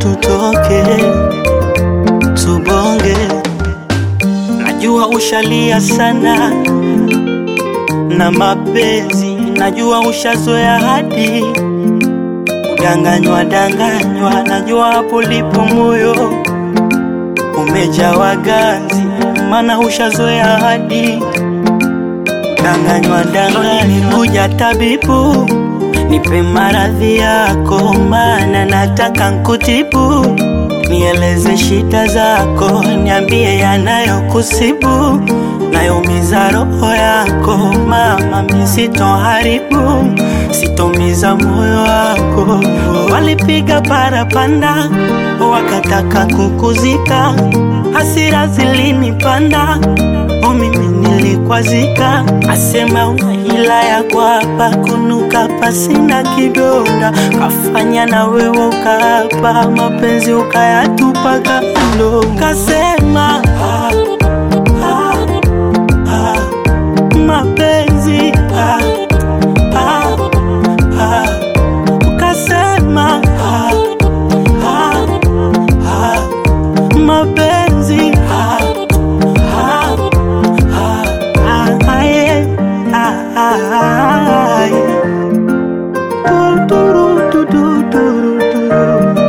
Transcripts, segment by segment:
tutoke tubonge. Najua ushalia sana na mapenzi, najua ushazoea hadi kudanganywa danganywa, najua hapo lipo moyo umejawa ganzi, maana ushazoea hadi danganywa danganywa. Nikuja tabibu, nipe maradhi yako, maana nataka nkutibu. Nieleze shida zako, niambie yanayokusibu, nayoumiza roho yako. Mama, mi sitoharibu, sitomiza moyo wako. Walipiga parapanda, wakataka kukuzika, hasira zilinipanda o mimi nilikwazika, asema una hila ya kwapa kunuka pasina kidonda, kafanya na wewe ukaapa mapenzi ukayatupa kando, kasema ah, ah, ah, mapenzi ah, ah, ah, ukasema ah, ah, ah, mapenzi ah, ah, ah, ah, yeah, ah, ah, ah, yeah. Du, du, du, du, du, du, du.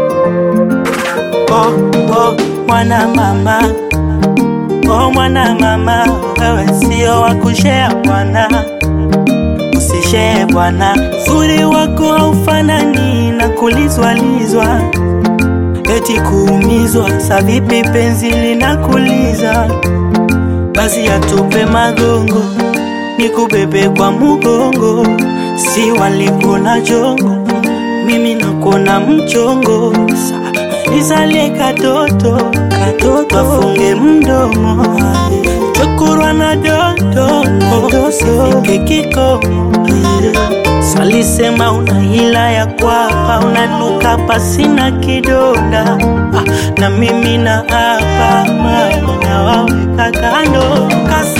Oh, oh, mwana mama oh, mwana mama wewe sio wa kushea bwana usishee bwana zuri wako haufanani na kulizwalizwa eti kuumizwa sa vipi penzi linakuliza basi atupe magongo nikubebe kwa mugongo si walikuna jongo mimi nakuona mchongo Sa- nizalie katoto katoto afunge mdomo chokurwa na dodo sifike kikomo Salisema una hila ya kwapa, unanuka pasina kidonda ah, na mimi na hapa mama nawaweka kando Kas